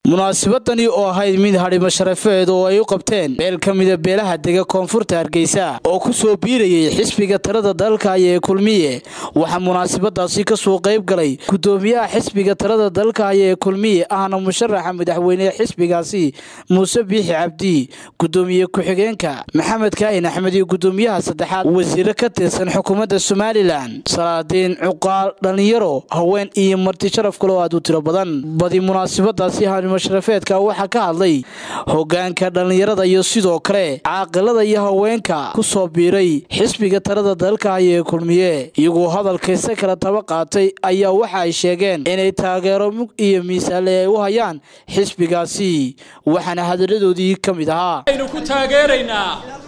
munaasabadani oo ahayd mid hadhimo sharafeed oo ay u qabteen meel ka mida beelaha dega koonfurta hargeysa oo ku soo biirayay xisbiga talada dalka ee kulmiye waxaa munaasabadaasi kasoo qayb galay gudoomiyaha xisbiga talada dalka ee kulmiye ahna musharaxa madaxweynehe xisbigaasi muuse biixi cabdi gudoomiye ku-xigeenka maxamed kaahin axmed iyo gudoomiyaha saddexaad wasiire ka tirsan xukuumadda somalilan salaadiin cuqaal dhallinyaro haween iyo marti sharaf kale oo aad u tiro badan badi munaasabadaasi hadhimo sharafeedka waxaa ka hadlay hogaanka dhallinyarada iyo sidoo kale caaqilada iyo haweenka ku soo biiray xisbiga talada dalka ee kulmiye iyagoo hadalkayse kala taba qaatay ayaa waxa ay sheegeen inay taageero mug iyo miisaale ay u hayaan xisbigaasi waxaana hadaladoodii ka mid ahaa aynu ku taageeraynaa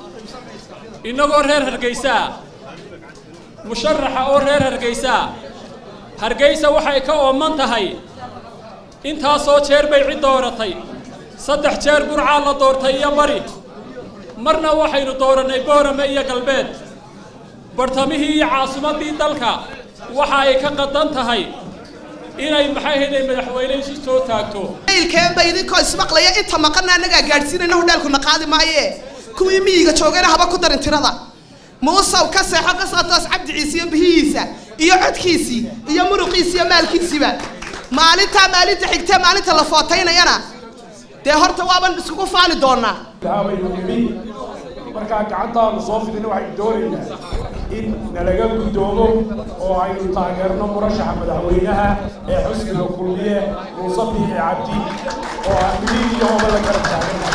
innagoo reer hargeysaa musharaxa oo reer hargeysaa hargeysa waxay ka ooman tahay intaasoo jeer bay cid dooratay saddex jeer burcaa la doortay iyo bari marna waxaynu doorannay boorame iyo galbeed bartamihii iyo caasimaddii dalka waxa ay ka qadan tahay inay maxay hayday madaxweyne isu soo taagto ilkeenba idinkoo ismaqlaya inta maqana annagaa gaadhsiinayna hodheelkuna qaadi maaye kuwii miyiga joogayna haba ku darin tirada muusaw ka seexo ka soo toos cabdi ciise iyo bihihiisa iyo codkiisii iyo muruqiisi iyo maalkiisiiba maalintaa maalinta xigtee maalinta la footaynayana dee horta waaban iskugu faani doonaa baynu nimi markaa gacantaanu soo fidina waxaynu doonaynaa in nalaga guddoomo oo aynu taageerno murashaxa madaxweynaha ee xusniga kulmiye muuse biixi cabdi oo aan midig iyo hoba la garab taagana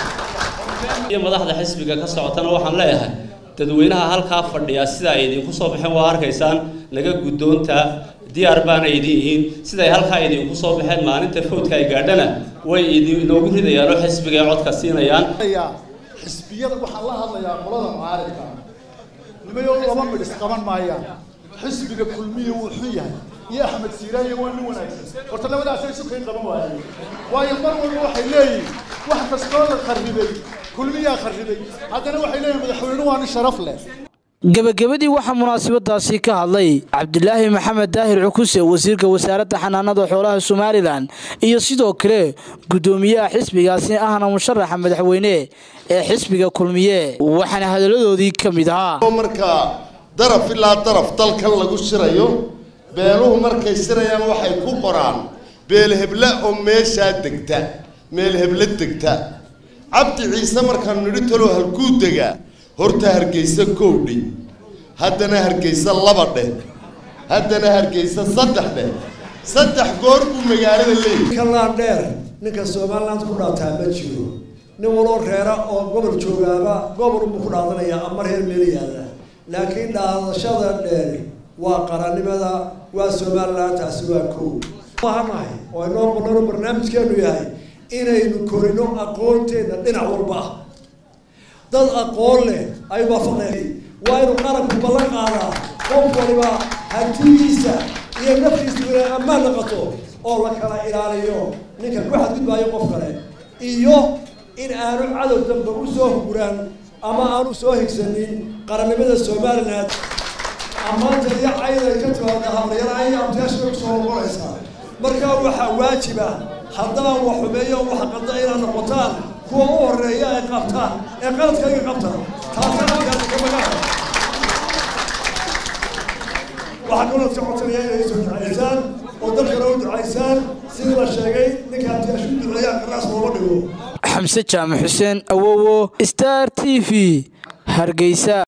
iyo madaxda xisbiga ka socotana waxaan leeyahay dadweynaha halkaa fadhiya sida ay idinku soo baxeen waa arkaysaan naga guddoonta diyaar baana idin yihiin siday halkaa idinku soo baxeen maalinta fowdka ay gaadhana way idinoogu ridayaan oo xisbiga ay codka siinayaan xisbiyada waxaan la hadlayaa qolada mucaaridka nimayo laba midhis qaban maayaan xisbiga kulmiya wuu xun yahay iyo axmed siiraanya waa nin wanaagsan horta labadaasay isu kay qaban waayeen waayo mar walba waxay leeyihin wax kastoo la kharribay kulmiyaa kharribay haddana waxay leeyihin madaxweyne waa nin sharaf leh gebagabadii waxaa munaasabadaasi ka hadlay cabdilaahi maxamed daahir cukuse wasiirka wasaaradda xanaanada xoolaha somalilan iyo sidoo kale gudoomiyaha xisbigaasi ahna musharaxa madaxweyne ee xisbiga kulmiye waxaana hadaladoodii ka mid ahaa marka daraf ilaa daraf dalkan lagu shirayo beeluhu markay shirayaan waxay ku qoraan beelheble oo meeshaa degta meelheble degta cabdi ciise markaan nidhi talo halkuu degaa horta hargeysa kowdhi haddana hargeysa laba dheh haddana hargeysa saddex dheh saddex goor buu magaalada leeyahy kalaan dheer ninka somaliland ku dhaataa ma jiro nin waloo reera oo gobol joogaaba gobol unbuu ku dhaadanayaa ama reer meel yaalla laakiin dhaadashada dheer waa qarannimada waa somaliland taasi waa kow mahanahay oo inoo qolano barnaamijkeenu yahay inaynu korino aqoonteenna dhinac walba ah dad aqoon leh ay waafaqeen waa inuu qaranku ballan qaadaa qof waliba hantidiisa iyo naftiisu inay ammaan noqoto oo la kala ilaaliyo ninka ku xadgudbaayo qof kale iyo in aanu cadow dambe u soo huguraan ama aanu soo higsanin qarannimada somaliland ammaanta iyo cayd ay ka timaada hablayara ay abtiyaasha kusoo noqonaysaa markaa waxaa waajiba haddaan wax xumeeyo wax qada inaad noqotaan kuwa u horeeya ay qabtaan ee qaladkayga qabta taasana magaa waxaa kaloo ka codsanaya inay soo ducaysaan oo dalkana u ducaysaan sidii la sheegay ninka abtiyaasha u duceeyaan qaraas looma dhigo xamse jaamac xuseen awowo star t v hargeysa